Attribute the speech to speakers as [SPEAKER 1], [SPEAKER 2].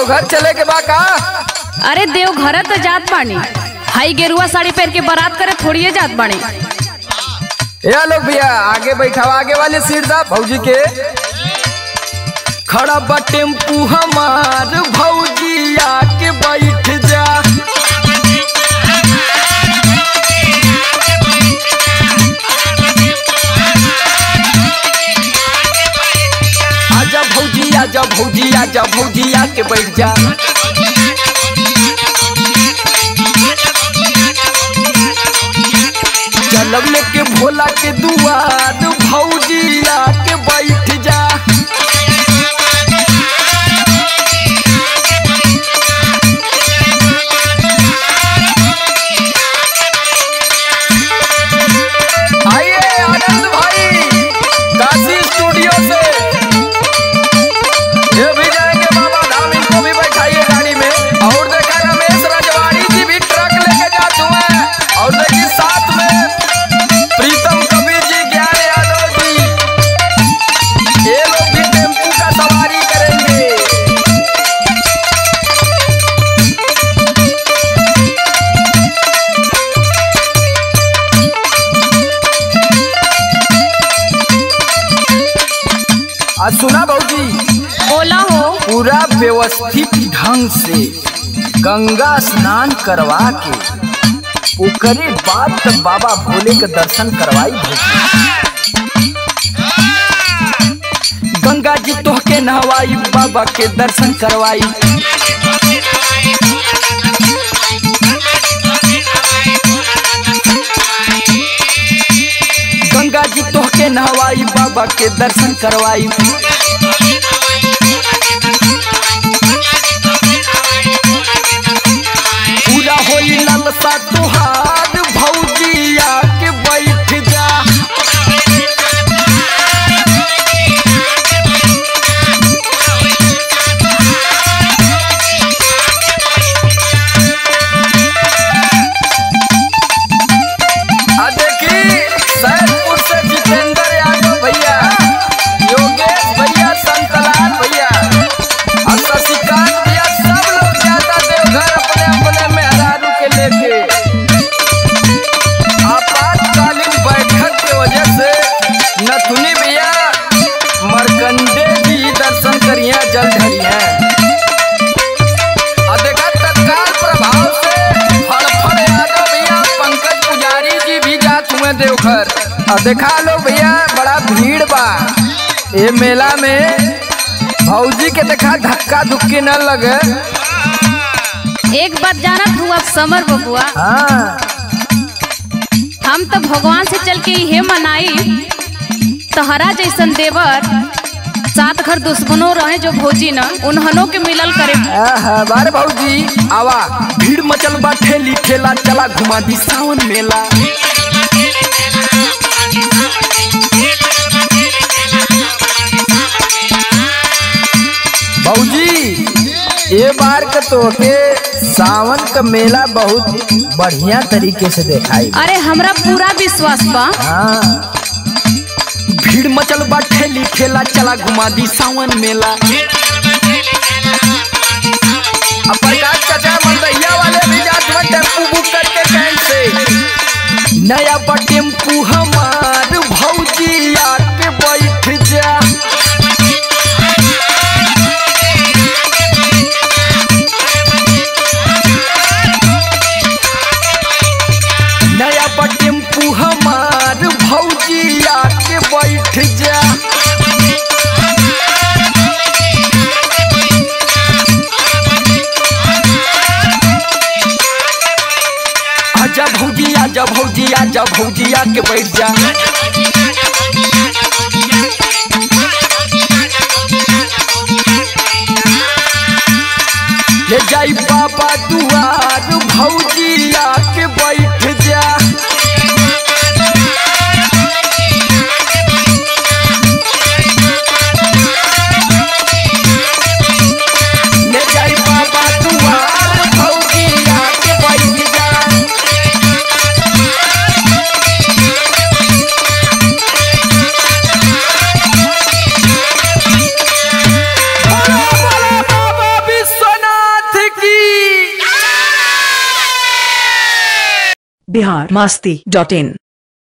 [SPEAKER 1] देवघर चले के बा का
[SPEAKER 2] अरे देवघर तो जात बानी हाई गेरुआ साड़ी पहन के बारात करे थोड़िए जात बानी
[SPEAKER 1] या लोग भैया आगे बैठाओ आगे वाले सीट दा भौजी के खड़ा बा टेम्पू हमार भौजी आके बैठ जा आजा भौजी आजा भौजी आजा भौजी आके बैठ जा चलब लेके भोला के दुआर भौजी आके बैठ जा आइए आनंद भाई काशी स्टूडियो से ये भी जाएंगे बाबा धाम इनको भी बैठाइए गाड़ी में और देखा रमेश रजवाड़ी जी भी ट्रक लेके जाते हुए और देखिए साथ में प्रीतम कबीर जी ज्ञान यादव जी ये लोग भी टेम्पू का सवारी करेंगे आज सुना भाजी
[SPEAKER 2] बोला हो
[SPEAKER 1] पूरा व्यवस्थित ढंग से गंगा स्नान करवा के ओकरे बाद तक बाबा भोले के दर्शन करवाई भौजी गंगा जी तोहके नहवाई बाबा के दर्शन करवाई गंगा जी तोहके नहवाई बाबा के दर्शन करवाई पूरा होई ललसा तुहार भौजिया के बैठ जा आ देखी सैदपुर से जितेंद्र यादव भैया योगेश भैया संतलाल भैया और शशिकांत भैया सब लोग जाता देवघर अपने अपने मेहरारू के लेके आपातकालीन बैठक के वजह से नथुनी भैया मरकंडे जी दर्शन करिए जल ढरिए आ देखा तत्काल प्रभाव से फड़फड़ यादव भैया पंकज पुजारी जी भी जात हुए देवघर आ देखा लो भैया बड़ा भीड़ बा ये मेला में भौजी के देखा धक्का धुक्की न लगे
[SPEAKER 2] एक बात जानत हूँ अब समर बबुआ
[SPEAKER 1] हाँ
[SPEAKER 2] हम तो भगवान से चल के ये मनाई तहरा जैसन देवर सात घर दुश्मनों रहे जो भौजी न उन्हनों के मिलल करे
[SPEAKER 1] आहा, बारे भौजी आवा भीड़ मचल बा ठेली ठेला चला घुमा दी सावन मेला भौजी ये बार का तो के सावन का मेला बहुत बढ़िया तरीके से देखाई
[SPEAKER 2] अरे हमरा पूरा विश्वास बा
[SPEAKER 1] हाँ भीड़ मचल बा ठेली ठेला चला घुमा दी सावन मेला अब प्रकाश चाचा मलदैया वाले भी जात में टेम्पू बुक करके कैंट से नया बा टेम्पू हमार भौजी आके बैठ जा नया बा टेम्पू हमार भौजी आके बैठ जा आजा भौजी आजा भौजी आजा भौजी आके बैठ जा ले जाई बाबा दुआर भौजी आके बैठ जा ले जाई बाबा दुआर भौजी आके बैठ जा बोला बोला बाबा विश्वनाथ
[SPEAKER 3] बिहार मस्ती डॉट इन